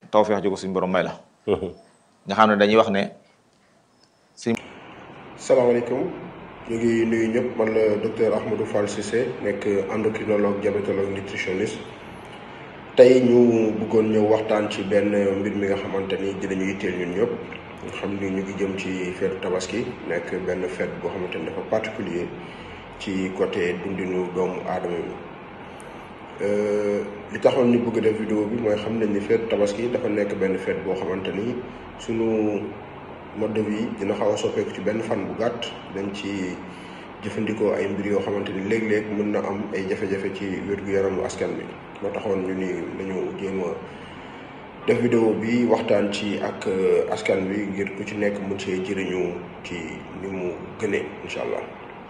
tawfeex ji ko suñu borom may la nga xam ne dañuy wax ne salaamaaleykum ñu ngi nuyu ñëpp man la docteur Ahmadou Fall Cissé nekk endocrinologue diabétologue nutritionniste tey ñu bëggoon ñëw waxtaan ci benn mbir mi nga xamante ni dinañu yitteel ñun ñëpp nga xam ni ñu ngi jëm ci feetu tabaski nekk benn fête boo xamante ni dafa particulier ci côté dundinu doomu aadama bi li taxoon ñu bëgg def vidéo bi mooy xam nañ ni feetu tabaski dafa nekk benn fête boo xamante ni sunu mode de vie dina xaw a soppeeku ci benn fan bu gàtt dañ ci jëfandikoo ay mbir yoo xamante ni léeg-léeg mën na am ay jafe-jafe ci wér-gu-yaramu askan bi moo taxoon ñu ni nañu jéem a def vidéo bi waxtaan ci ak askan bi ngir ku ci nekk mën see jëriñu ci ni mu gënee incha allah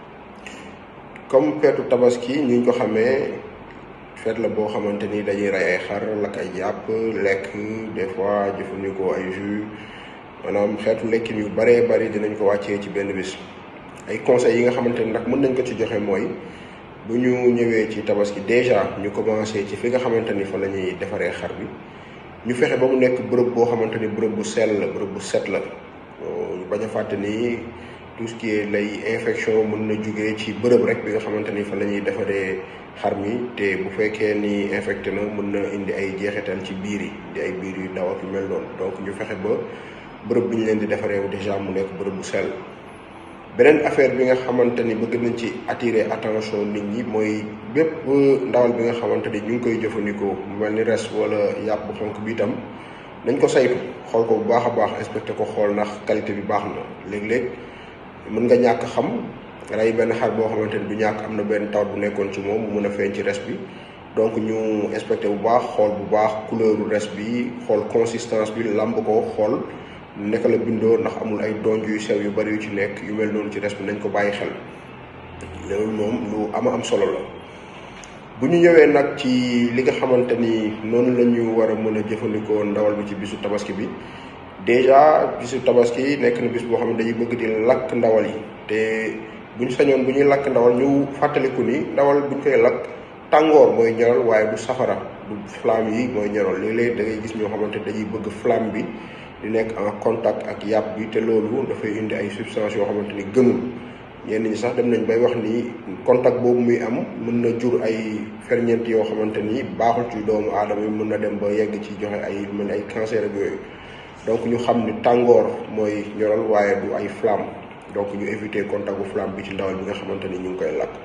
comme feetu tabaski ñu ko xamee feet la boo xamante ni dañuy rey ay xar lakk ay jàpp lekk des fois jëfandikoo ay jus maanaam xeetu lekkin yu baree bari dinañ ko wàccee ci benn bis ay conseils yi nga xamante ni nag mën nañ ko ci joxe mooy bu ñu ñëwee ci tabaski déjà ñu commencé ci fi nga xamante ni fa la ñuy defaree xar bi ñu fexe ba mu nekk bërëb boo xamante ni bërëb bu sell la bërëb bu set la ñu bañ a fàtte ni tout ce qui est lay infection mën na jugee ci bërëb rek bi nga xamante ni fa la ñuy defaree xar mi te bu fekkee ni infecté na mën na indi ay jeexital ci biir yi di ay biir yu daw ak yu mel noonu donc ñu fexe ba bërëb bi ñu leen di defaree déjà mu nekk bërëb bu sell beneen affaire bi nga xamante ni bëgg nañ ci attirer attention nit ñi mooy bépp ndawal bi nga xamante ni ñu ngi koy jëfandikoo mu mel ni res wala yàpp bu xonk bi itam nañ ko saytu xool ko bu baax a baax inspecté ko xool ndax qualité bi baax na léeg-léeg mën nga ñàkk xam rey benn xar boo xamante ni du ñàkk am na benn tawat bu nekkoon ci moom mu mën a feeñ ci res bi donc ñu inspecté bu baax xool bu baax couleur res bi xool consistance bi làmb ko xool naka la bindoo ndax amul ay donj yu sew yu bari yu ci nekk yu mel noonu ci res bi nañ ko bàyyi xel loolu moom lu ama am solo la bu ñu ñëwee nag ci li nga xamante ni noonu la ñu war a mën a jëfandikoo ndawal bi ci bisu tabaski bi déjà bisu tabaski nekk na bis boo xam ne dañuy bëgg di lakk ndawal yi te bu ñu sañoon bu ñuy lakk ndawal ñu fàttaliku ni ndawal bu ñu koy lakk tàngoor mooy ñoral waaye du safara du flamme yi mooy ñoral léeg-léeg da ngay gis ñoo xamante dañuy bëgg flamme bi di nekk en contact ak yàpp bi te loolu dafay indi ay substances yoo xamante ni gënul ñenn ñi sax dem nañ bay wax ni contact boobu muy am mën na jur ay ferñeent yoo xamante ni baaxul ci doomu aadama yi mën na dem ba yegg ci joxe ay mel ay cancer ak yooyu donc ñu xam ni tàngoor mooy ñoral waaye du ay flamme donc ñu éviter contact bu flamme bi ci ndawal bi nga xamante ni ñu ngi koy lakk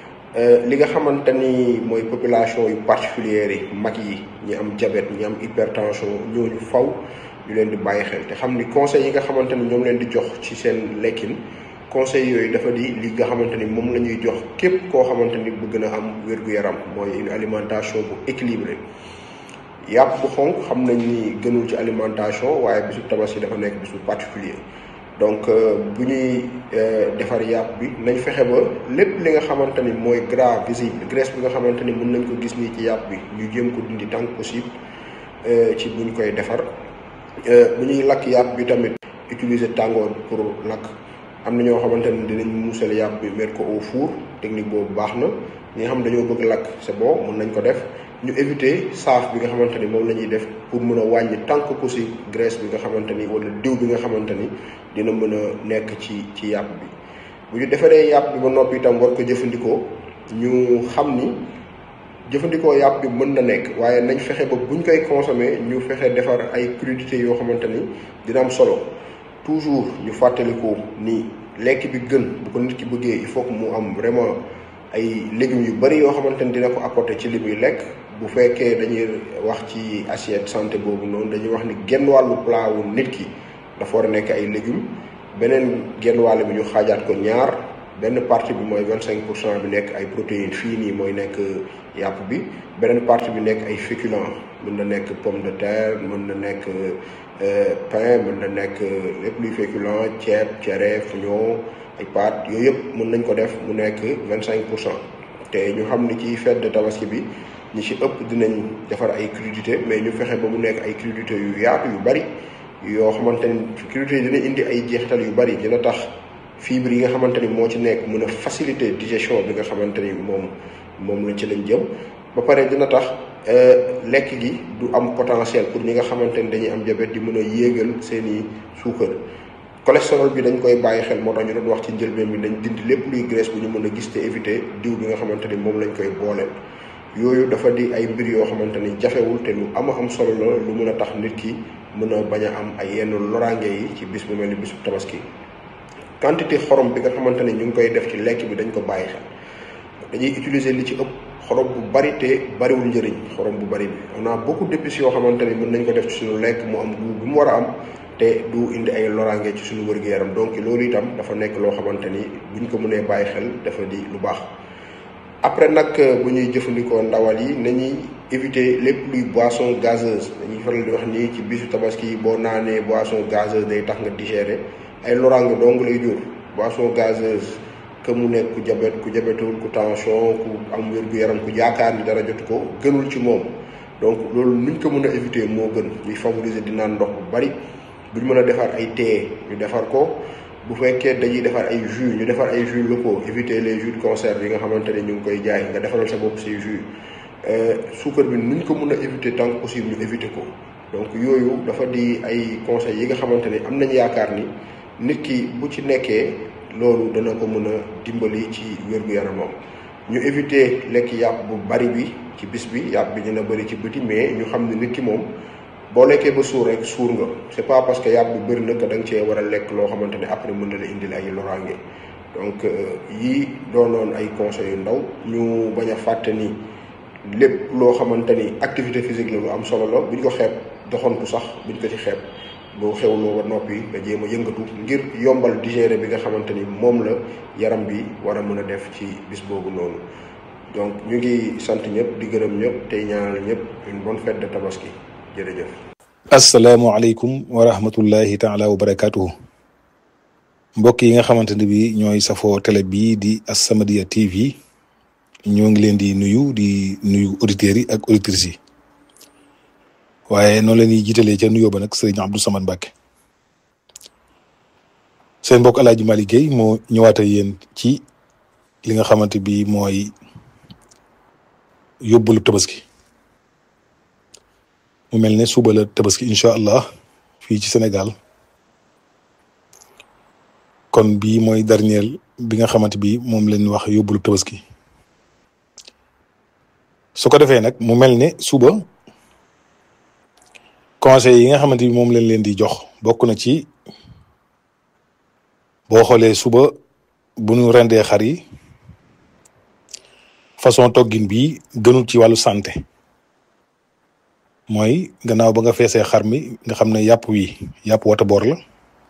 li nga xamante ni mooy population yu particulière yi mag yi ñi am diabète ñi am hypertension ñooñu faw ñu leen di bàyyi xel te xam ni conseils yi nga xamante ni ñoom leen di jox ci seen lekkin conseils yooyu dafa di li nga xamante ni moom la ñuy jox képp koo xamante ni bëgg na am wér-gu-yaram mooy une alimentation bu équilibrée yàpp bu xonk xam nañ ni gënul ci alimentation waaye bisu tabaski dafa nekk bisu particulier donc bu ñuy defar yàpp bi nañ fexe ba lépp li nga xamante ni mooy gras visible graisse bi nga xamante ni mën nañ ko gis nii ci yàpp bi ñu jéem ko dindi tant que possible ci buñ koy defar bu ñuy lakk yàpp bi tamit utiliser tàngoor pour lakk am na ñoo xamante ni dinañ muusal yàpp bi mettre ko au four technique boobu baax na ñi nga xam dañoo bëgg lakk c'est bon mën nañ ko def ñu éviter saaf bi nga xamante ni moom la ñuy def pour mën a wàññi tant que possible graisse bi nga xamante ni wala diw bi nga xamante ni dina mën a nekk ci ci yàpp bi bu ñu defaree yàpp bi ba noppi itam war ko jëfandikoo ñu xam ni jëfandikoo yàpp bi mën na nekk waaye nañ fexe ba buñ koy consommer ñu fexe defar ay crudités yoo xamante ni dina am solo toujours ñu fàttaliku ni lekk bi gën bu ko nit ki bëggee il faut que mu am vraiment ay légumes yu bari yoo xamante ni dina ko apporter ci li muy lekk bu fekkee dañuy wax ci assiette santé boobu noonu dañuy wax ni genn wàllu plat wu nit ki dafa war a nekk ay légumes beneen genn wàll bi ñu xaajaat ko ñaar benn partie bi mooy vingt cinq pour cent bi nekk ay protéines fii nii mooy nekk yàpp bi beneen partie bi nekk ay féculents mën na nekk pomme de terre mën na nekk pain mën na nekk lépp luy féculent ceeb cere fuñoo ay pâtes yooyu yëpp mën nañ ko def mu nekk vingt cinq pour cent te ñu xam ni ci fête de tabaski bi ñi ci ëpp dinañ defar ay crudités mais ñu fexe ba mu nekk ay crudités yu yaatu yu bari yoo xamante ni crudités yi dina indi ay jeexital yu bari dina tax fibre yi nga xamante ni moo ci nekk mën a faciliter digestion bi nga xamante ni moom moom lañ ci lañ jëm ba pare dina tax lekk gi du am potentiel pour ñi nga xamante ni dañuy am diabète di mën a yéegal seeni suukar cholestérol bi dañ koy bàyyi xel moo tax ñu doon wax ci njëlbeen bi dañ dindi lépp luy graisse bu ñu mën a gis te éviter diw bi nga xamante ni moom lañ koy booleel yooyu dafa di ay mbir yoo xamante ni jafewul te lu ama am solo la lu mën a tax nit ki mën a bañ a am ay yenn loraange yi ci bis bu mel ni bisu tabaski quantité xorom bi nga xamante ni ñu ngi koy def ci lekk bi dañ ko bàyyi xel dañuy utiliser li ci ëpp xorom bu bari te bariwul njëriñ xorom bu bari bi on a beaucoup d'épices yoo xamante ni mën nañ ko def ci suñu lekk mu am goût bu mu war a am te du indi ay loraange ci suñu wër-gu-yaram donc loolu itam dafa nekk loo xamante ni buñ ko mënee bàyyi xel dafa di lu baax après nag bu ñuy jëfandikoo ndawal yi nañuy éviter lépp luy boisson gazeuse dañuy faral di wax nii ci bisu tabaski boo naanee boisson gazeuse day tax nga digérer ay loraange dong lay jur boisson gazeuse que mu nekk ku jabet ku jabetul ku tension ku am wér-gu-yaram ku yaakaar ni dara jotu ko gënul ci moom donc loolu nuñ ko mën a éviter moo gën ñuy favoriser di naan ndox bu bari buñ mën a defar ay thé ñu defar ko bu fekkee dañuy defar ay jus ñu defar ay jus locaux éviter les jus de conserve yi nga xamante ne ñu ngi koy jaay nga defaral sa bopp say jus suukar bi nuñ ko mën a éviter tant que possible ñu éviter ko donc yooyu dafa di ay conseils yi nga xamante ne am nañ yaakaar ni nit ki bu ci nekkee loolu dana ko mën a dimbali ci wér-gu-yaramam ñu éviter lekk yàpp bu bari bi ci bis bi yàpp bi dina bëri ci bëti mais ñu xam ne nit ki moom boo lekkee ba suur rek suur nga c'est pas parce que yàpp bi bëri na que da nga cee war a lekk loo xamante ne après mën na la indil ay loraange donc yii doonoon ay conseils yu ndaw ñu bañ a fàtte ni lépp loo xamante ni activité physique la lu am solo la buñ ko xeeb doxantu sax buñ ko ci xeeb boo xewloo ba noppi nga jéem a yëngatu ngir yombal digérer bi nga xamante ni moom la yaram bi war a mën a def ci bis boobu noonu donc ñu ngi sant ñëpp di gërëm ñëpp tey ñaanal ñëpp une bonne fête de tabaski jërëjëf. asalaamualeykum wa rahmatullahi taala wa barakaatuhu mbokk yi nga xamante ne bi ñooy safoo télé bii di As-Samadiyya TV ñoo ngi leen di nuyu di nuyu auditeurs yi ak auditrices yi waaye noonu la ñuy jiitalee ca nuyoo ba nag sëriñ Abdou Samad Mbacke seen mbokk El Hadj Malick Guèye moo ñëwaat ak yéen ci li nga xamante bi mooy yóbbalu tabaski mu mel ne suba la tabaski incha allah fii ci Sénégal kon bii mooy dernier bi nga xamante bi moom leen wax yóbbalu tabaski su ko defee nag mu mel ne suba conseil yi nga xamante bi moom lañ leen di jox bokk na ci boo xoolee suba bu ñu rendee xar yi façon toggin bi gënul ci wàllu santé mooy gannaaw ba nga feesee xar mi nga xam ne yàpp wi yàpp wata boor la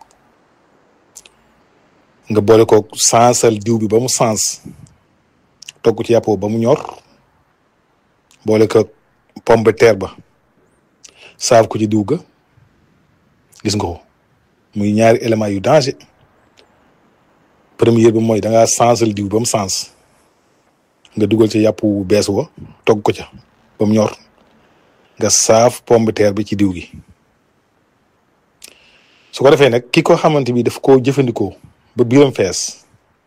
nga boole ko sansal diw bi ba mu sens togg ci yàpp ba mu ñor boole ko pomme de terre ba saaf ko ci diw ga gis nga ko muy ñaari éléments yu danger première bi mooy da ngaa sansal diw ba mu sens nga dugal ci yàpp wu bees wa togg ko ca ba mu ñor nga saaf pomme de terre bi ci diw gi su ko defee nag ki ko xamante bi daf koo jëfandikoo ba biiram fees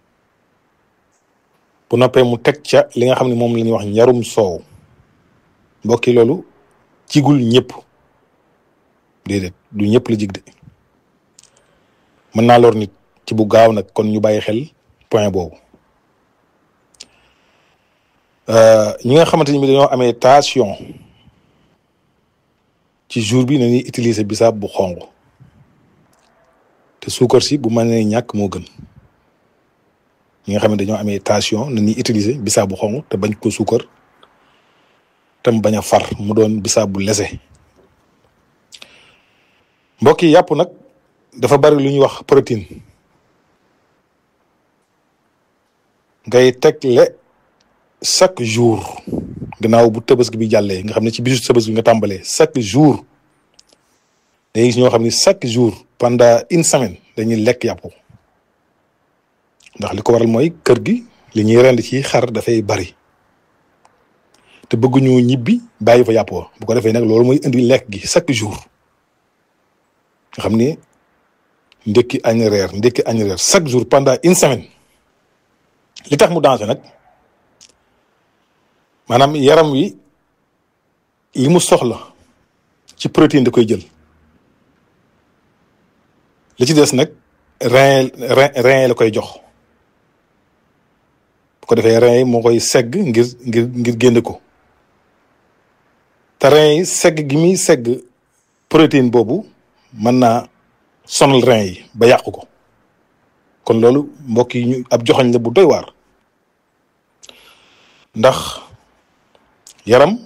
bu noppee mu teg ca li nga xam ne moom la ñuy wax njarum soow mbokki loolu jigul ñëpp déedéet du ñëpp la jig de mën naa lor nit ci bu gaaw nag kon ñu bàyyi xel point boobu ñi nga xamante ni bi dañoo amee tension ci jour bi nañuy utiliser bisaab bu xonq te suukar si bu mënee ñàkk moo gën ñi nga xam ne dañoo amee tension nañuy utiliser bisaab bu xonq te bañ ko suukar tam bañ a far mu doon bisaab bu lese mbokk yi yàpp nag dafa bari lu ñuy wax protéine ngay tegle chaque jour gannaaw bu tabaski bi jàllee nga xam ne ci bisu tabaski bi nga tàmbalee chaque jour dañuy gis ñoo xam ne chaque jour pendant une semaine dañuy lekk yàpp ndax li ko waral mooy kër gi li ñuy rend ci xar dafay bari te bëgguñu ñibbi bàyyi fa yàpp bu ko defee nag loolu mooy indi lekk gi chaque jour nga xam ni ndekki añ reer ndekki añ reer chaque jour pendant une semaine li tax mu danger nag maanaam yaram wi li mu soxla ci protéine da koy jël li ci des nag rein rein rein la koy jox bu ko defee rein yi moo koy segg ngir ngir ngir génne ko te rein yi segg gi muy segg protéine boobu mën naa sonal rein yi ba yàq ko kon loolu mbokk yi ñu ab joxoñ la bu doy waar ndax yaram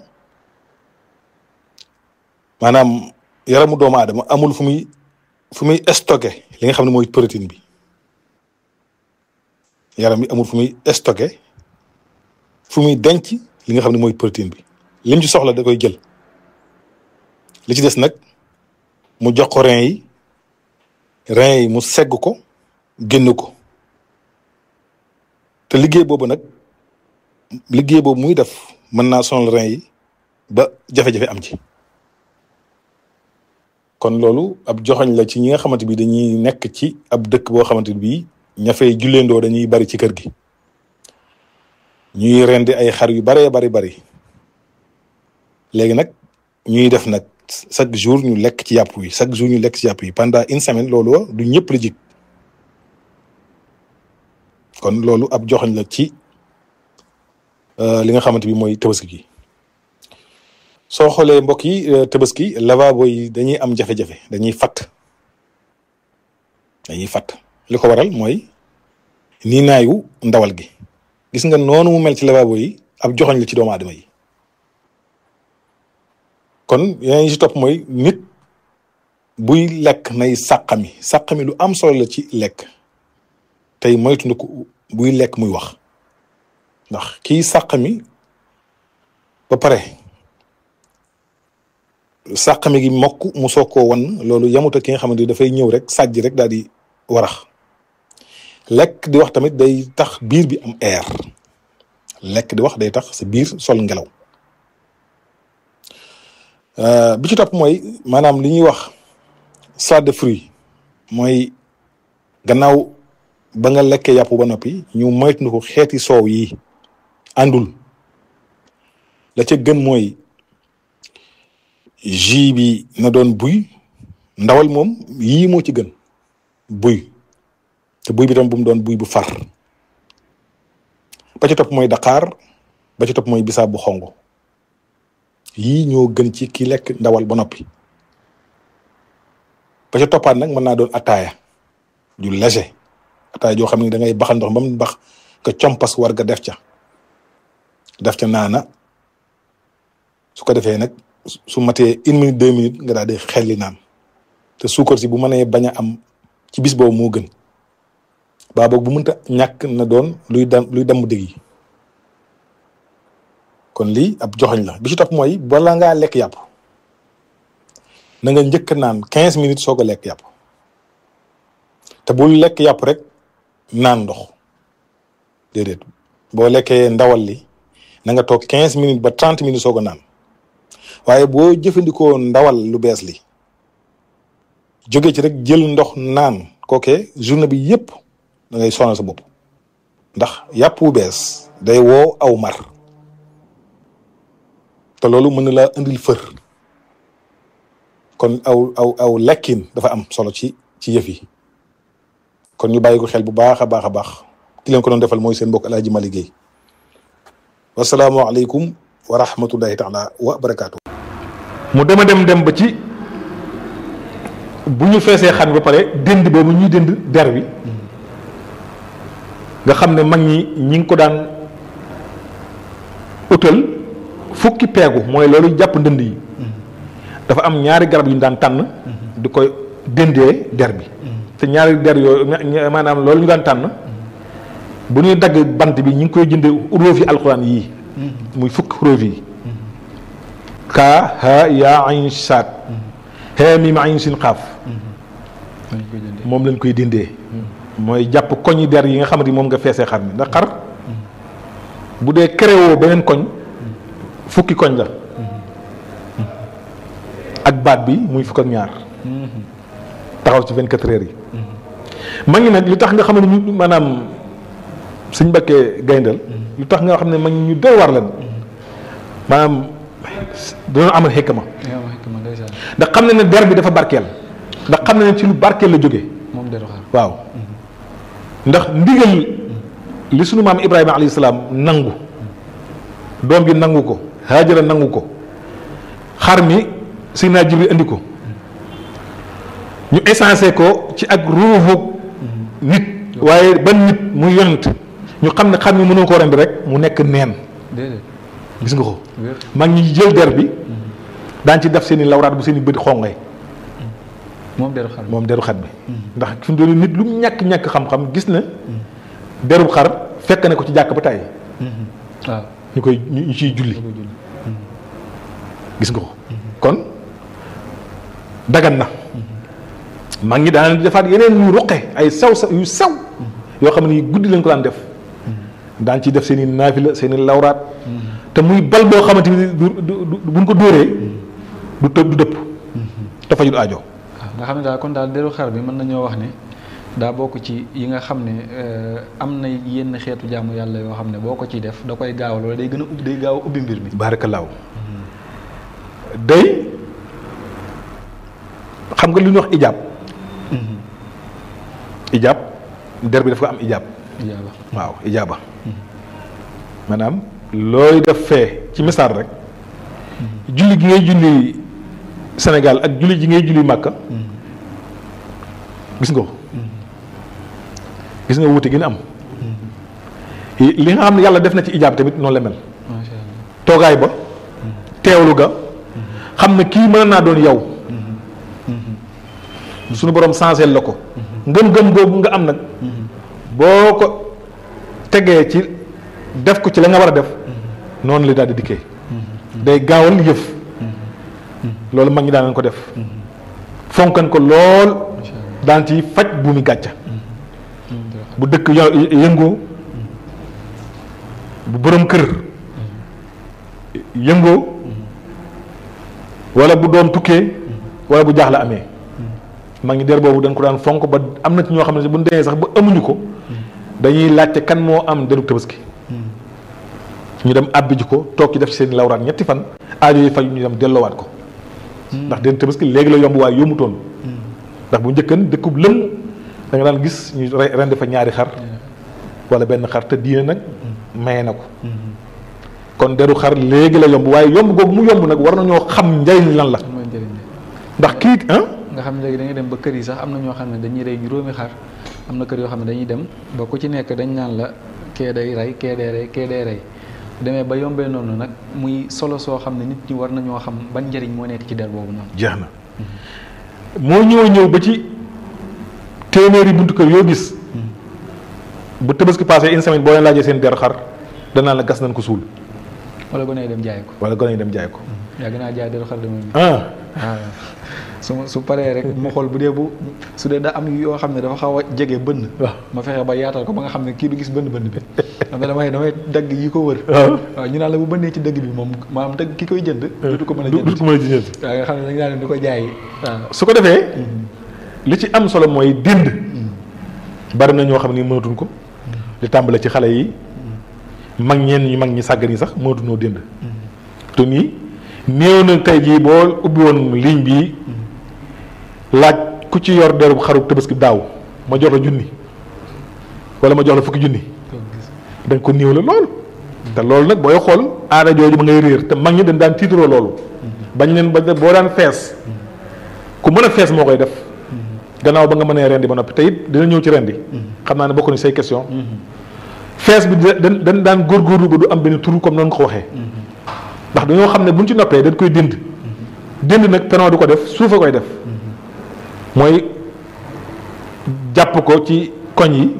maanaam yaramu doomu aadama amul fu muy fu muy stocké li nga xam ne mooy protéine bi yaram bi amul fu muy stocké fu muy denc li nga xam ne mooy protéine bi lim ci soxla da koy jël li ci des nag mu jox ko rein yi rein yi mu segg ko génn ko te liggéey boobu nag liggéey boobu muy def mën naa sonal rein yi ba jafe-jafe am ci kon loolu ab joxoñ la ci ñi nga xamante bi dañuy nekk ci ab dëkk boo xamante bi ña fay julleendoo dañuy bari ci kër gi ñuy rendi ay xar yu baree bari bari léegi nag ñuy def nag chaque jour ñu lekk ci yàpp wi chaque jour ñu lekk ci yàpp yi pendant une semaine loolu du ñëpp la jig kon loolu ab joxoñ la ci li nga xamante bi mooy tabaski gi soo xoolee mbokk yi tabaski lavabo yi dañuy am jafe-jafe dañuy fatt dañuy fatt li ko waral mooy nii naayu ndawal gi gis nga noonu mu mel ci lavabo yi ab joxoñ la ci doomu aadama yi kon yeneen yi ci topp mooy nit buy lekk nay sàqami sàqami lu am solo la ci lekk tey moytu na ko buy lekk muy wax ndax kii sàqami ba pare sàqami gi mokk mu soog koo wan loolu yamuta ki nga xamante ni dafay ñëw rek sàjj rek daal di warax lekk di wax tamit day tax biir bi am air lekk di wax day tax sa biir sol ngelaw bi ci topp mooy maanaam li ñuy wax salade de fruits mooy gannaaw ba nga lekkee yàpp ba noppi ñu moytu ko xeeti soow yi àndul la ca gën mooy jus bi na doon buy ndawal moom yii moo ci gën buy te buy bi tam bu mu doon buy bu far ba ci topp mooy daqaar ba ci topp mooy bisaab bu xongo yii ñoo gën ci ki lekk ndawal ba noppi ba ca toppaat nag mën naa doon ataaya ju léger ataaya joo xam ne da ngay baxal ndox ba mu bax nga compas war nga def ca def ca naana su ko defee nag su matee une minute deux minutes nga daal di xelli naan te suukar si bu mënee bañ a am ci bis boobu moo gën baa boog bu mënta ñàkk na doon luy dam luy damm dëgg yi kon lii ab joxoñ la bi ci topp mooy bala ngaa lekk yàpp na nga njëkk naan quinze minutes soog a lekk yàpp te bul lekk yàpp rek naan ndox déedéet boo lekkee ndawal li na nga toog quinze minutes ba trente minutes soog a naan waaye boo jëfandikoo ndawal lu bees li jóge ci rek jël ndox naan kooke journée bi yépp da ngay sonal sa bopp ndax yàpp wu bees day woo aw mar te loolu mën na laa indil fër kon aw aw aw lekkin dafa am solo ci ci yëf yi kon ñu bàyyi ko xel bu baax a baax a baax ki leen ko doon defal mooy seen mbokk El Hadj Mali Guèye wasalaamualeykum wa rahmatullahi taala wa barakaatu. mu dema dem dem ba ci bu ñu feesee xar bi ba pare dënd boobu ñuy dënd der bi nga xam ne mag ñi ñi ngi ko daan utal fukki peegu mooy loolu jàpp ndënd yi dafa am ñaari garab yu ñu daan tànn di koy dëndee der bi te ñaari der yooyu maanaam loolu ñu daan tànn bu ñuy dagg bant bi ñu ngi koy jënde róof yi alxuraan yii muy fukki róof yi kaa ha yaa ayn saat ha mim ayn sin xaaf moom lañ koy dindee mooy jàpp koñi der yi nga xamante ni moom nga feesee xar mi ndax xar bu dee créewoo beneen koñ fukki koñ la ak baat bi muy fukk ak ñaar taxaw ci 24 heures yi ma ngi nag li tax nga xam ne ñu maanaam suñ bakkee gayndal lu tax nga xam ne mag ñu doy war lan maanaam dañoo amal xikma yaa ma xikma ndeysaan ndax xam na ne der bi dafa barkeel ndax xam na ne ci lu barkeel la jógee moom deru xar waaw ndax ndigal li sunu maam Ibrahima alayhi salaam nangu doom bi nangu ko Haajara nangu ko xar mi Seydina Jibril indi ko ñu essencé ko ci ak ruuxu nit waaye ban nit muy yonent ñu xam ne xar mi mënoo ko rendi rek mu nekk neen déedéet gis nga ko wér mag ñi jël der bi daan ci def seen i lawraat bu seen i bët xonqee moom deru xar moom deru xar bi ndax fi mu doon nit lu mu ñàkk-ñàkk xam-xam gis na deru xar fekk na ko ci jàkk ba tàyyi waaw ñu koy ñu ñu ciy julli da koy julli gis nga ko kon dagan na mag ñi daan defaat yeneen yu ruqe ay sew sew yu sew yoo xam ne yi guddi lañ ko daan def daan ci def seen i naafila seen i lawraat te muy bal boo xamante ni du du du buñ ko dóoree du tëb du dëpp te fajul aajo waaw nga xam ne daal kon daal deru xar bi mën nañoo wax ne daa bokk ci yi nga xam ne euh, am na yenn xeetu jaamu yàlla yoo xam ne boo ko ciy def da koy gaawal wala day gën a ubbi day gaaw a ubbi mbir mi baarakallaahu day xam nga lu ñuy wax ijaab ijaab der bi dafa am ijaab ijaaba waaw ijaaba maanaam looy def fee ci misaal rek julli gi ngay julli Sénégal ak julli ji ngay julli Màkka gis nga ko gis nga wuute gi ñu am li nga xam ne yàlla def na ci ijaab tamit noonu la mel macha allah toogaay ba teewlu ga xam ne kii mën naa doon yow suñu borom sensé la ko ngëm-ngëm boobu nga am nag boo ko tegee ci def ko ci la nga war a def noonu la daal di dikkee day gaawal yëf loolu mag ñi daan nañ ko def fonkan ko lool daan ci faj buumi gàcca bu dëkk yo- yëngoo bu borom kër yëngoo wala bu doom tukkee wala bu jaaxle amee mag ñi der boobu dañ ko daan fonk ba am na ci ñoo xam ne bu ñu demee sax ba amuñu ko dañuy laajte kan moo am deru tabaski ñu dem àbbi ji ko toog ci def ci seen lawraat ñetti fan aajo yi faj ñu dem delloowaat ko ndax deru tabaski léegi la yomb waaye yombutoon ndax bu njëkkan dëkkub lëm da nga daan gis ñu re- rendi fa ñaari xar wala benn xar te diine nag maye na ko kon deru xar léegi la yomb waaye yomb googu mu yomb nag war nañoo xam njariñ lan la lan mooy njëriñ li ndax kii ah nga xam ne léegi da ngay dem ba kër yi sax am na ñoo xam ne dañuy rey juróomi xar am na kër yoo xam ne dañuy dem ba ku ci nekk dañ naan la kee day rey kee day rey kee day rey demee ba yombee noonu nag muy solo soo xam ne nit ñi war nañoo xam ban njëriñ moo nekk ci der boobu noonu. jeex na moo ñëw ñëw ba ci téeméeri buntu kër yoo gis bu tabaski passé une semaine boo leen laajee seen der xar danaa la gas nañ ko suul wala gone yi dem jaay ko. wala gone yi dem jaay ko yàgg naa jaay deru xar de moom. ah waaw su ma su paree rek ma xool bu dee bu su dee da am yoo xam ne dafa xaw a jege bënn. waaw ma fexe ba yaatal ko ba nga xam ne kii du gis bënn bënn bi xam ne damay damay dagg yi ko wër. waaw waaw ñu naan la bu bënnee ci dëgg bi moom maanaam dëgg ki koy jënd. du ko mën a du jënd du ko mën a jënd waaw nga xam ne dañu naan di ko jaay waaw. su ko defee li ci am solo mooy dënd bari na ñoo xam ni mënatuñ ko di tàmbale ci xale yi mag ñeen ñu mag ñi sàggan yi sax mënatuñoo dënd te nii néew na tey jii boo ubbi woon ligne bi laaj ku ci yor deru xaru tabaski daaw ma jox la junni wala ma jox la fukki junni da nga ko néew la lool te loolu nag booy xool aada jooju ba ngay réer te mag ñi dañ daan tiitaroo loolu bañ leen ba boo daan fees ku mën a fees moo koy def gannaaw ba nga mënee rendi ba noppi te it dina ñëw ci rendi xam naa ne bokk ni say question fees bi da dañ dañ daan góorgóorlu ba du am benn tur comme noonu nga ko waxee ndax dañoo xam ne buñ ci noppee dañ koy dënd dënd nag penoo du ko def suufa koy def mooy jàpp ko ci koñ yi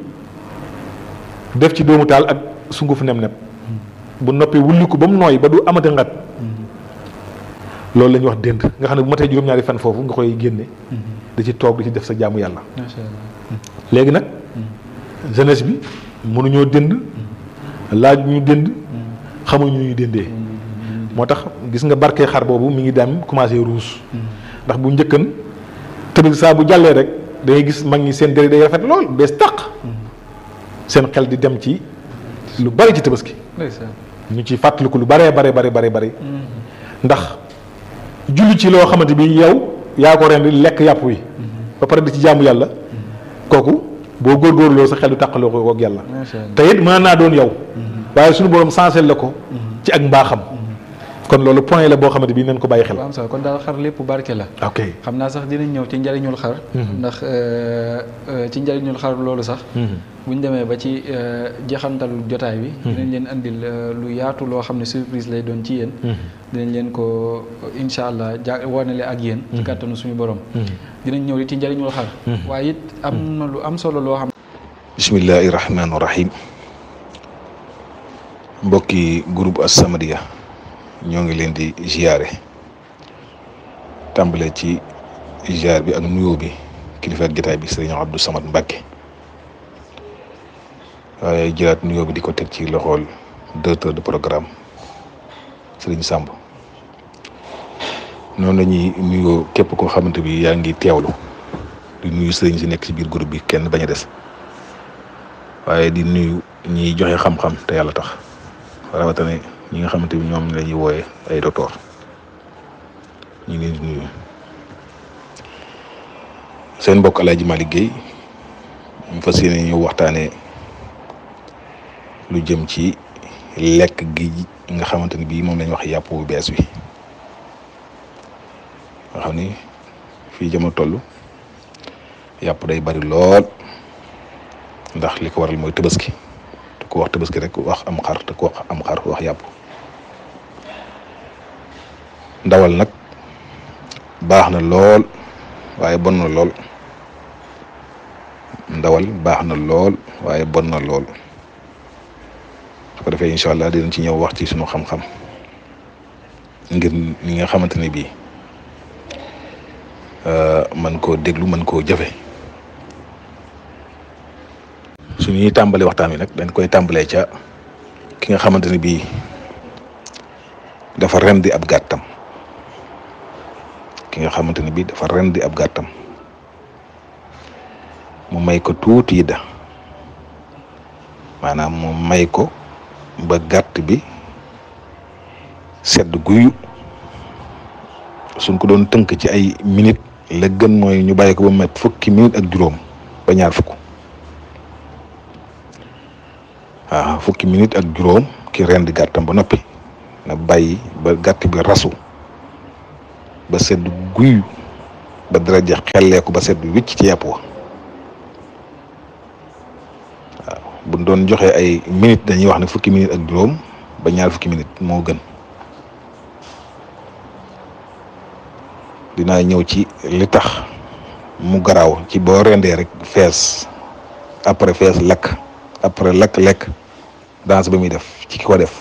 def ci doomu taal ak sunguf nem-nem bu noppee wulli ko ba mu nooy ba du amati ngat loolu la ñuy wax dënd nga xam ne bu matee juróom-ñaari fan foofu nga koy génne da ci toog di ci def sa jaamu yàlla macha allah. léegi nag jeunesse bi mënuñoo dënd laaj ñu dënd xamuñu ñu ñuy dëndee moo tax gis nga barke xar boobu mi ngi dem commencé ruus ndax bu njëkkan tëbëg saa bu jàllee rek da ngay gis mag ñi seen dëri day rafet lool bees tàq seen xel di dem ci lu bari ci tabaski ndeysaan. ñu ci fàttaliku lu baree bare bare bare bari ndax julli ci loo xamante bi yow yaa ko rendi lekk yàpp wi ba pare di ci jaamu yàlla kooku boo góorgóorloo sa xel du tàqaloo ko ak yàlla macha allah te it mën naa doon yow waaye suñu borom sansel la ko ci ak mbaaxam kon loolu point la boo xamante bi nañ ko bàyyi xel bu am solo kon daal xar lépp barke la ok xam naa sax dinañ ñëw ci njariñul xar ndax euh, euh, ci njariñul xar loolu sax bu ñu demee ba ci euh, jeexantalu jotaay bi dinañ leen andil euh, lu yaatu loo xam ne surprise lay doon ci yéen dinañ leen ko incha allah ja wanale ak yéen ci kàttanu suñu borom dinañ ñëw ci njariñul xar waaye it am na lu am solo loo xam bismillahi rahmaani rahim mbokki groupe As-Samadiyya ñoo ngi leen di ziare tàmbale ci ziar bi ak nuyoo bi kilifa ak jotaay bi sëriñ Abdou Samad Mbacke waaye jëlaat nuyoo bi di ko teg ci loxool directeur de programme sëriñ Samb noonu la ñuy nuyoo képp koo xamante bi yaa ngi teewlu di nuyu sëriñ si nekk ci biir groupe bi kenn bañ a des waaye di nuyu ñiy joxe xam-xam te yàlla tax rawatina ñi nga xamante ni ñoom la ñuy wooye ay docteur ñu ngi leen di nuyu seen mbokk El Hadj Malick Guèye mu fas yéene ñu waxtaanee lu jëm ci lekk gi nga xamante ni bii moom la ñu wax yàpp bu bees wi nga xam ni fii jamono toll yàpp day bari lool. ndax li ko waral mooy tabaski te ku wax tabaski rek wax am xar te ku wax am xar wax yàpp ndawal nag baax na lool waaye bon na lool ndawal baax na lool waaye bon na lool su ko defee incha allah dinañ ci ñëw wax ci sunu xam-xam ngir ñi nga xamante ne bii man koo déglu man koo jëfe su ñuy tàmbali waxtaan wi nag dañ koy tàmbalee ca ki nga xamante ne bii dafa rendi ab gàttam ki nga xamante ne bii dafa rendi ab gàttam mu may ko tuuti yidda maanaam mu may ko ba gàtt bi sedd guyu suñ ko doon tënk ci ay minute la gën mooy ñu bàyyi ko ba met fukki minute ak juróom ba ñaar fukk waaw fukki minute ak juróom ki rendi gàttam ba noppi na bàyyi ba gàtt bi rasu ba sedd guy ba dara jeex xelleeku ba sedd wicc ci yàpp wa waaw bu doon joxe ay minute dañuy wax ne fukki minute ak juróom ba ñaar fukki minute moo gën dinaa ñëw ci li tax mu garaaw ci boo rendee rek fees après fees lakk après lakk lekk danse ba muy def ci ki ko def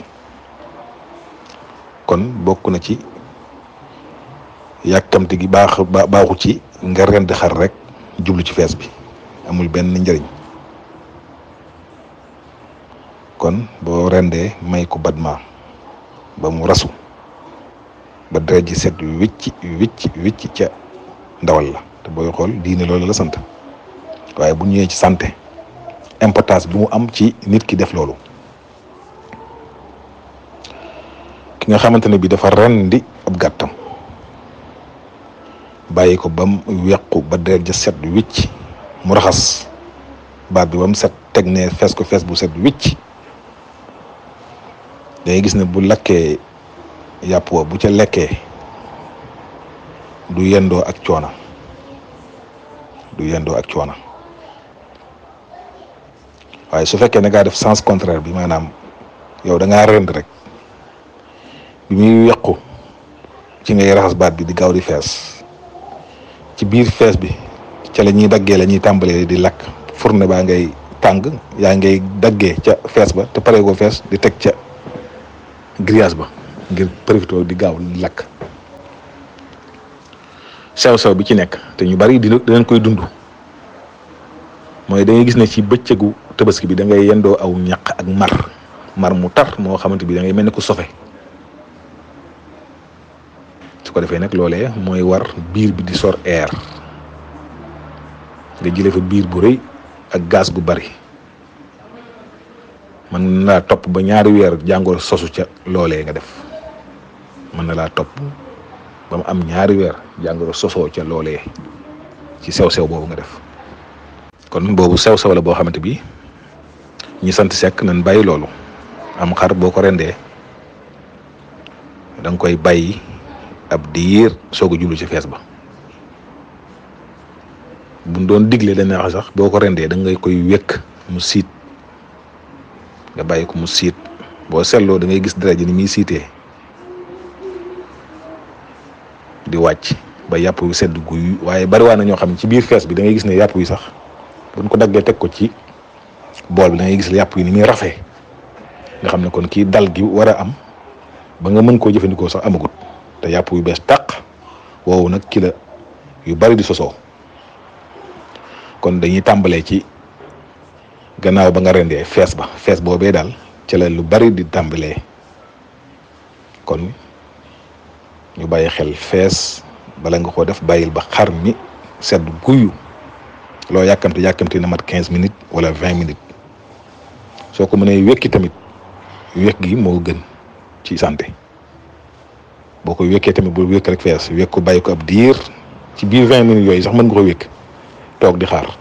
kon bokk na ci yàkkamti gi baax baaxu ci nga rend xar rek jublu ci fees bi amul benn njëriñ kon boo rendee may ko badma ba mu rasu ba deret ji set wicc wicc wicc ca ndawal la te booy xool diine loolu la sant waaye bu ñëwee ci santé importance bi mu am ci nit ki def loolu ki nga xamante ne bi dafa rendi ab gàttam bàyyi ko ba mu wequ ba deret ja set wicc mu raxas baat bi ba mu set teg ne fees ko fees bu set wicc dangay gis ne bu lakkee yàpp wa bu ca lekkee du yendoo ak coona du yendoo ak coona waaye su fekkee ne ngaa def sens contraire bi maanaam yow da ngaa rend rek bi muy yàqu ci ngay raxas baat bi di gaaw di fees ci biir fees bi ca la ñuy daggee la ñuy tàmbalee di lakk fourne baa ngay tàng yaa ngay daggee ca fees ba te pare ko fees di teg ca grillage ba ngir profité di gaaw di lakk sew-sew bi ci nekk te ñu bari dina dinañ koy dund mooy da ngay gis ne ci bëccëgu tabaski bi da ngay yendoo aw ñaq ak mar mar mu tar moo xamante bi da ngay mel ne ku sofe su ko defee nag loolee mooy war biir bi di sor air nga jële fa biir bu rëy ak gaz gu bari mën naa topp ba ñaari weer jàngoro sosu ca loolee nga def mën na laa topp ba mu am ñaari weer jàngoro sosoo ca loolee ci sew-sew boobu nga def kon boobu sew-sew la boo xamante bi ñi sant sekk nañ bàyyi loolu am xar boo ko rendee da nga koy bàyyi ab diir soog a jublu ci fees ba buñ doon digle dañ wax sax boo ko rendee da ngay koy wékk mu siit nga bàyyi ko mu siit boo seetloo da ngay gis deret ji ni muy siitee di wàcc ba yàpp wi sedd guy waaye bariwaa na ñoo xam ne ci biir fees bi da ngay gis ne yàpp wi sax buñ ko daggee teg ko ci bool bi da ngay gis ne yàpp wi ni muy rafee nga xam ne kon kii dal gi war a am ba nga mën koo jëfandikoo sax amagut te yàpp yu bees tàq woowu nag ki la yu bari di sosoo kon dañuy tàmbalee ci gannaaw ba nga rendee fees ba fees boobee daal ci la lu bari di tàmbalee kon ñu bàyyi xel fees bala nga ko def bàyyil ba xar mi sedd guyu loo yàkkamte yàkkamte na mat quinze minutes wala vingt minutes soo ko mënee wekki tamit wekk gi moo gën ci santé boo ko wekkee tamit bu wekk rek fees wekk ko bàyyi ko ab diir ci biir vingt minutes yooyu sax mën nga ko wekk toog di xaar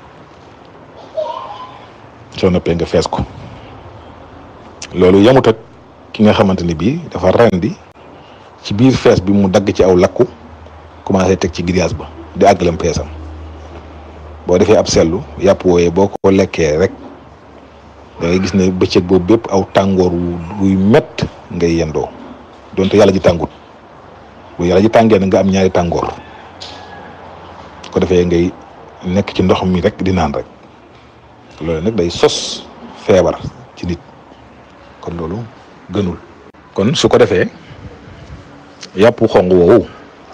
soo noppee nga fees ko loolu yamut ak ki nga xamante ni bii dafa rendi ci biir fees bi mu dagg ci aw lakku commencé teg ci grillage ba di àggalam peesam boo defee ab sellu yàpp wooyee boo ko lekkee rek da ngay gis ne bëccëg boobu bépp aw tàngoor wuy mett ngay yendoo donte yàlla ji tàngut bu yàlla ji tàngee na nga am ñaari tàngoor ko defee ngay nekk ci ndox mi rek di naan rek loolu nag day sos feebar ci nit kon loolu gënul kon su ko defee yàpp xong woowu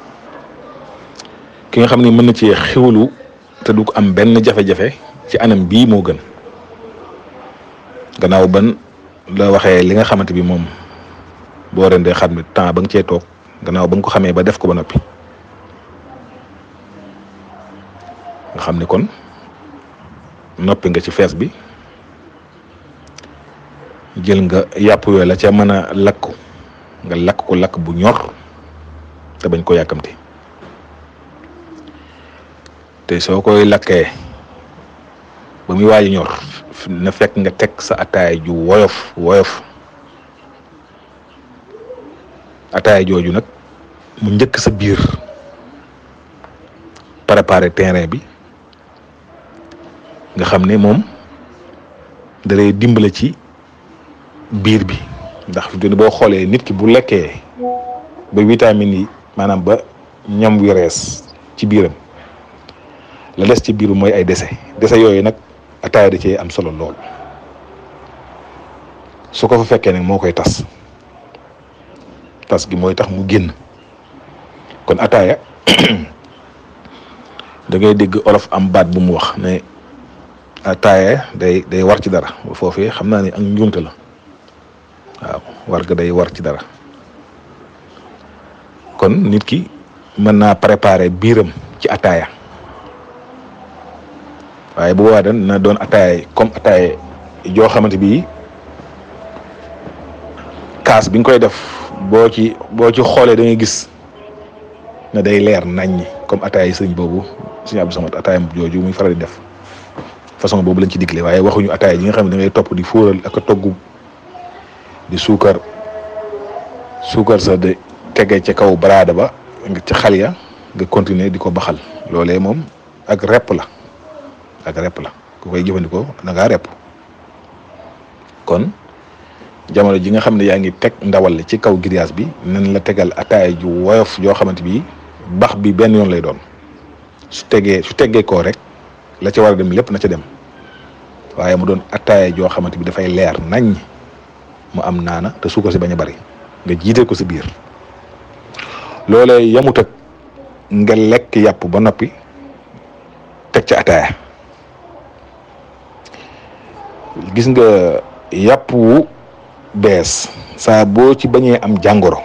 ki nga xam ni mën na ci xiwlu te du ko am benn jafe-jafe ci anam bii moo gën gannaaw ban la waxee li nga xamante bi moom boo rendee xam ne temps ba nga cee toog gannaaw ba nga ko xamee ba def ko ba noppi nga xam ne kon noppi nga ci fees bi jël nga yàpp yooyu la ca mën a lakk nga lakk ko lakk bu ñor te bañ ko yàkkamti te soo koy lakkee ba muy waaj ñor na fekk nga teg sa ataay ju woyof woyof ataay jooju nag mu njëkk sa biir préparer terrain bi nga xam ne moom da lay dimbale ci biir bi ndax fi boo xoolee nit ki bu lekkee ba vitamines yi maanaam ba ñam wi rees ci biiram la des ci biiru mooy ay dese dese yooyu nag ataaya da cee am solo lool su ko fa fekkee nag moo koy tas tas gi mooy tax mu génn kon ataaya da ngay dégg olof am baat bu mu wax ne ataaya day day war ci dara foofee xam naa ni ak njuumte la waaw war ga day war ci dara kon nit ki mën naa préparer biiram ci ataaya waaye bu boobaa dan na doon ataaya comme ataaya joo xamante bi kaas bi nga koy def boo ci boo ci xoolee da ngay gis ne day leer naññi comme ataaya sëñ boobu sëñ Abdou Samad ataaya jooju muy faral di def façon boobu lañ ci digle waaye waxuñu ataaya ji nga xam ne da ngay topp di fóoral ak a togg di suukar suukar sa de tege ca kaw baraada ba nga ci xal ya nga continuer di ko baxal loolee moom ak repp la ak repp la ku koy jëfandikoo da ngaa repp kon jamono ji nga xam ne yaa ngi teg ndawal li ci kaw grillage bi nan la tegal ataaya ju woyof joo xamante bi bax bi benn yoon lay doon su tegee su teggee koo rek la ca war a dem lépp na ca dem waaye mu doon ataaya joo xamante bi dafay leer nañ mu am naana te suukar si bañ a bari nga jiite ko si biir loolee yamut ak nga lekk yàpp ba noppi teg ca ataaya gis nga yàpp wu bees saa boo ci bañee am jàngoro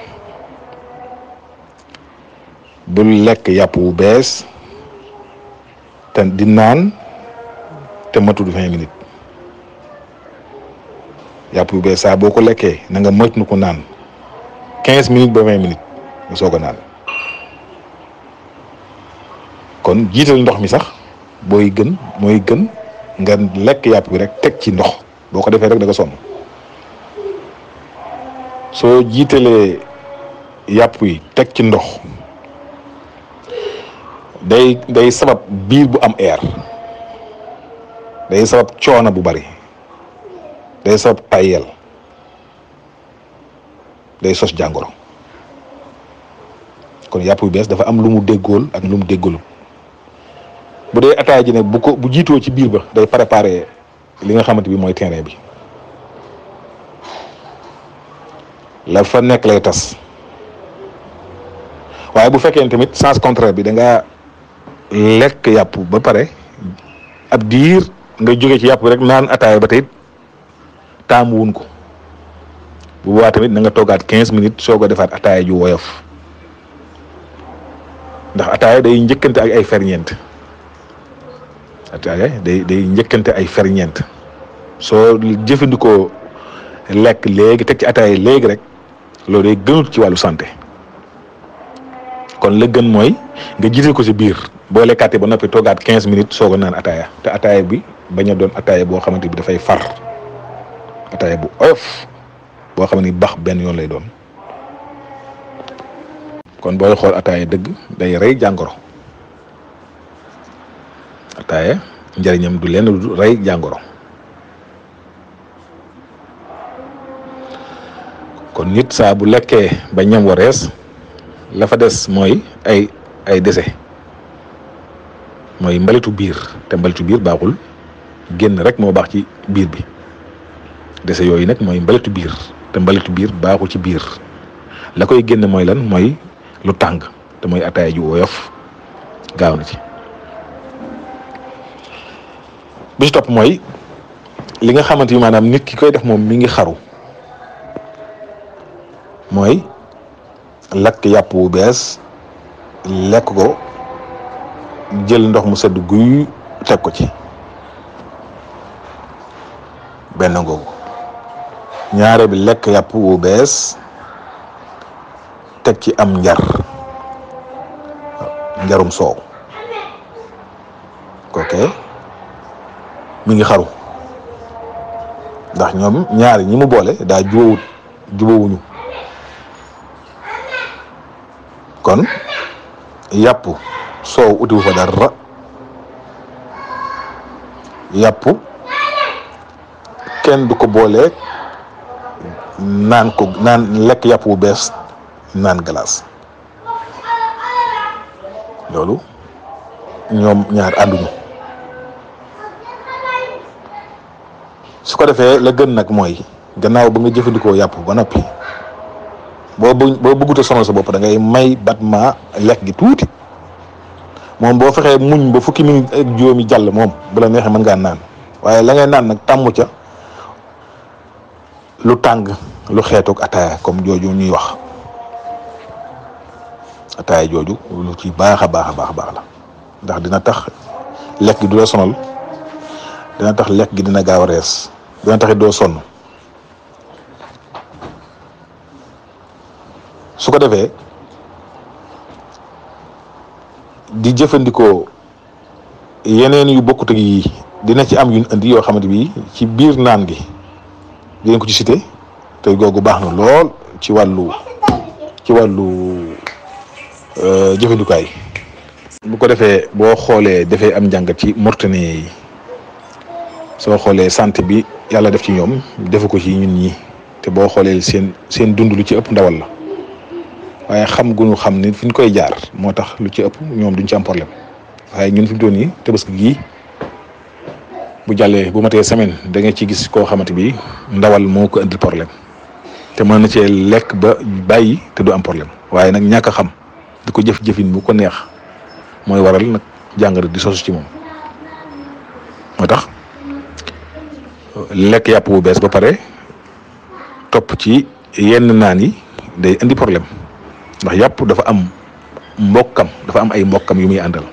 bul lekk yàpp wu bees te di naan te matul vingt minutes yàpp wu bees saa boo ko lekkee na nga moytu nu ko naan quinze minutes ba vingt minutes nga soog a naan kon jiital ndox mi sax booy gën mooy gën nga lekk yàpp bi rek teg ci ndox boo ko defee rek da nga sonn soo jiitalee yàpp yi teg ci ndox day day sabab biir bu am air day sabab coono bu bari day sabab tayel day sos jàngoro kon yàpp yu bees dafa am lu mu déggool ak lu mu déggoolu bu dee ataaya ji nag bu ko bu jiitoo ci biir ba day préparer li nga xamante bi mooy terrain bi la fa nekk lay tas waaye bu fekkee tamit sens contraire bi da nga lekk yàpp ba pare ab diir nga jóge ci yàpp rek naan ataaya ba tey taamu wun ko bu boobaa tamit na nga toogaat quinze minutes soo ko defaat ataaya ju woyof ndax ataaya day njëkkante ak ay ferñeent ataaya day day njëkkante ay ferñeent soo jëfandikoo lekk léegi teg ci ataaya léegi rek loolu day gënut ci wàllu santé kon la gën mooy nga jiital ko ci biir boo lekkaatee ba noppi toogaat quinze minutes soog a naan ataaya te ataaya bi bañ a doon ataaya boo xamante bi dafay far ataaya bu oyof boo xam ni bax benn yoon lay doon kon booy xool ataaya dëgg day rey jàngoro ataaya njëriñam du lenn du rey jàngoro kon nit saa bu lekkee ba ñam wa rees la fa des mooy ay ay dese mooy mbalitu biir te mbalitu biir baaxul génn rek moo baax ci biir bi dese yooyu nag mooy mbalitu biir te mbalitu biir baaxul ci biir la koy génn mooy lan mooy lu tàng te mooy ataaya ju woyof gaaw na ci bi ci topp mooy li nga xamante ni maanaam nit ki koy def moom mi ngi xaru mooy lakk yàpp wu bees lekk ko jël ndox mu sedd guy teg ko ci benn ngoogu ñaare bi lekk yàpp wu bees teg ci am njar njarum soow kooke mi ngi xaru ndax ñoom ñaari ñi mu boole daa jubawut jubawuñu kon yàpp soow utiwu fa dara yàpp kenn du ko booleeg naan ko naan lekk yàpp bu bees naan glace loolu ñoom ñaar ànduñu su ko defee la gën nag mooy gannaaw ba nga jëfandikoo yàpp ba noppi boo bë boo bëggut a sonal sa bopp da ngay may batma lekk gi tuuti moom boo fexee muñ ba fukki minute ak juróomi jàll moom bu la neexee mën ngaa naan waaye la ngay naan nag tàmmu ca lu tàng lu xeetoog ataaya comme jooju ñuy wax ataaya jooju lu ci baax a baax a baax a baax la ndax dina tax lekk gi du la sonal dina tax lekk gi dina gaaw a rees dina tax it doo sonn su ko defee di jëfandikoo yeneen yu bokkut ak yii dina ci am yuñ indi yoo xamante bi ci biir naan gi dinañ ko ci cité te googu baax na lool ci wàllu ci wàllu jëfandikaay bu ko defee boo xoolee dafay am njàngat ci Mauritanie yi soo xoolee santé bi yàlla def ci ñoom defu ko ci ñun ñi te boo xoolee seen seen dund lu ci ëpp ndawal la waaye xam gu ñu xam ni fi ñu koy jaar moo tax lu ci ëpp ñoom duñ ci am problème waaye ñun fi mu toll nii tabaski gii bu jàllee bu matee semaine da nga ci gis koo xamante bi ndawal moo ko indi problème te mën na cee lekk ba bàyyi te du am problème waaye nag ñàkk a xam di ko jëf-jëfin bu ko neex mooy waral nag jàngoro di sosu ci moom moo tax lekk yàpp bu bees ba pare topp ci yenn naan yi day indi problème ndax yàpp dafa am mbokkam dafa am ay mbokkam yu muy àndal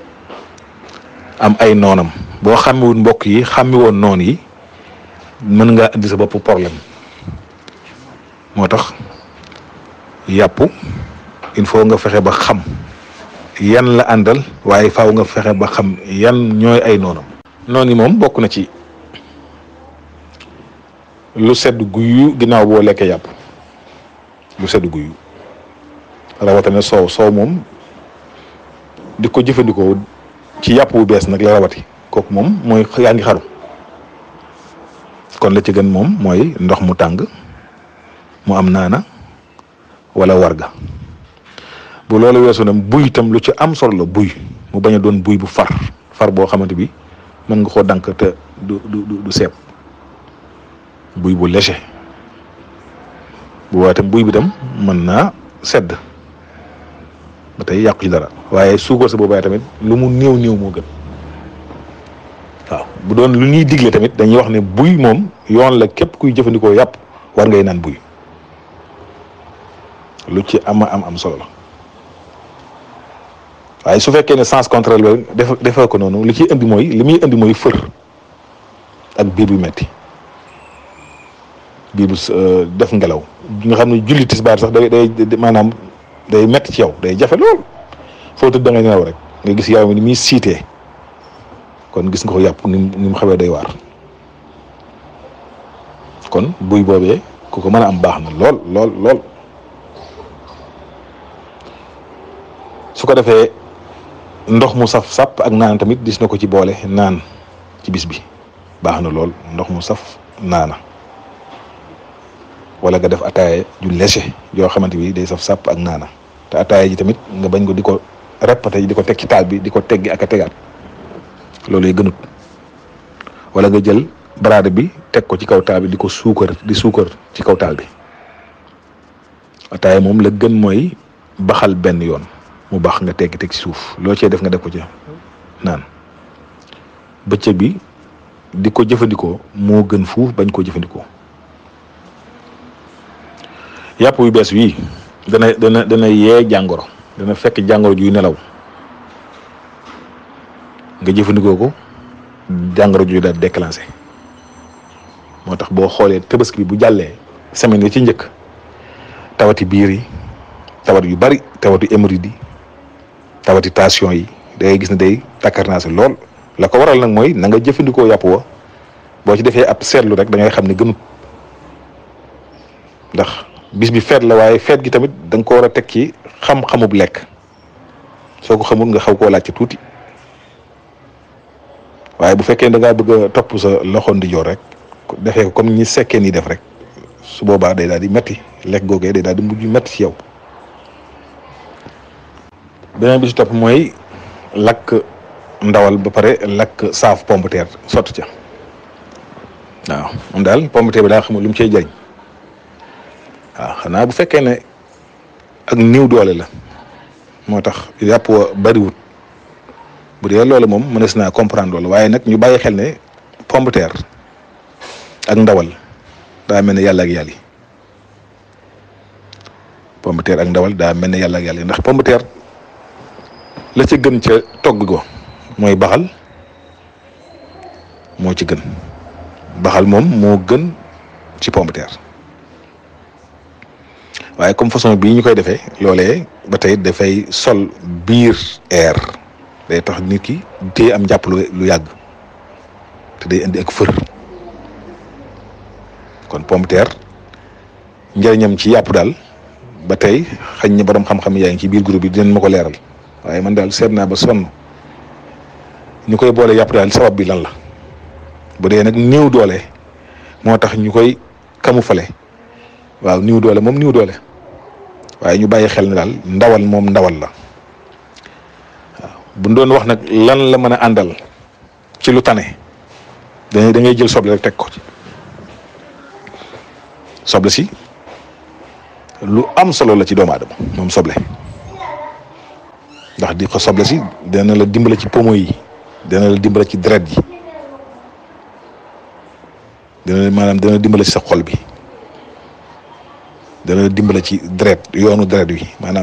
am ay noonam boo xàmmiwul mbokk yi xàmmi woon noon yi mën nga indi sa bopp problème moo tax yàpp il faut nga fexe ba xam yan la àndal waaye faaw nga fexe ba xam yan ñooy ay noonam noonu yi moom bokk na ci lu sedd guyu ginnaaw boo lekkee yàpp lu sedd guyu rawatina soow soow moom di ko jëfandikoo ci yàpp bu bees nag la rawati kooku moom mooy yaa ngi xaru kon la ci gën moom mooy ndox mu tàng mu am naana wala warga bu loolu weesu nag buy itam lu ci am solo la buy mu bañ a doon buy bu far far boo xamante bi mën nga koo dank te du du du seeb buy bu léger bu waaye tam buy bi tam mën naa sedd ba tey yàqu ci dara waaye suukar sa boobaay tamit lu mu néew néew moo gën waaw bu doon lu ñuy digle tamit dañuy wax ne buy moom yoon la képp kuy jëfandikoo yàpp war ngay naan buy lu ci ama am am solo la waaye su fekkee ne sens contraire la def defee ko noonu li ciy indi mooy li muy indi mooy fër ak biir bu metti biir bu def ngelaw nga xam ne julli tisbaar sax day day maanaam day metti ci yow day jafe lool foo tëdd da ngay nelaw rek nga gis yow mi ni muy siitee kon gis nga ko yàpp ni ni mu xawee day waar kon buy boobee ku ko mën a am baax na lool lool lool su ko defee ndox mu saf sàpp ak naan tamit gis na ko ci boole naan ci bis bi baax na lool ndox mu saf naana wala nga def ataaya ju léger yoo xamante bi day saf sàpp ak naana te ataaya ji tamit nga bañ ko di ko répété di ko teg ci taal bi di ko teggi ak a tegaat loolu gënut wala nga jël baraade bi teg ko ci kaw taal bi di ko suukar di suukar ci kaw taal bi ataaya moom la gën mooy baxal benn yoon mu baax nga teggi teg ci suuf loo cee def nga def ko ci naan bëccëg bi di ko jëfandikoo moo gën fuuf bañ koo jëfandikoo yàpp yu bees wii dana dana dana yee jàngoro dana fekk jàngoro juy nelaw nga jëfandikoo ko jàngoro juy daal déclenché moo tax boo xoolee tabaski bi bu jàllee semaine yi ci njëkk tawati biir yi tawat yu bari tawati hémorroïde yi tawati tension yi da ngay gis ne day takkarnaase lool la ko waral nag mooy na nga jëfandikoo yàpp wa boo ci defee ab seetlu rek da ngay xam ne gënut ndax bis bi feet la waaye feet gi tamit da nga ko war a teg ci xam-xamub lekk soo ko xamul nga xaw koo laaj ci tuuti waaye bu fekkee da ngaa bëgg a topp sa loxo ndijoor rek defee ko comme ñi sekkee nii def rek su boobaa day daal di metti lekk googee day daal di mujj metti ci yow beneen bi si topp mooy lakk ndawal ba pare lakk saaf pomme de terre sotti ca waaw moom daal pomme de terre bi daa xamul lu mu cay jëriñ waaw xanaa bu fekkee ne ak niw doole la moo tax yàpp wa bariwut bu dee loolu moom mënees naa comprendre loolu waaye nag ñu bàyyi xel ne pomme de terre ak ndawal daa mel ne yàlla ak yàlla yi pomme de terre ak ndawal daa mel ne yàlla ak yàlla yi ndax pomme de terre la ca gën ca togg go mooy baxal moo ci gën baxal moom moo gën ci pomme de terre waaye comme façon bii ñu koy defee loolee ba tey dafay sol biir air day tax nit ki téye am njàpp lu lu yàgg te day indi ak fër kon pomme de terre njëriñam ci yàpp daal ba tey xañ na borom xam-xam yaa ngi ci biir groupe bi dinañ ma ko leeral waaye man daal seet naa ba sonn ñu koy boole yàpp daal sabab bi lan la bu dee nag néew doole moo tax ñu koy camoufler waaw néew doole moom néew doole waaye ñu bàyyi xel ne daal ndawal moom ndawal la waaw bu ñu doon wax nag lan la mën a àndal ci lu tane da da ngay jël soble rek teg ko ci soble si lu am solo la ci doomu aadama moom soble ndax di ko soble si dana la dimbale ci pomo yi dana la dimbale ci deret yi dana maanaam dana dimbale ci sa xol bi dana la dimbale ci deret yoonu deret wi maanaam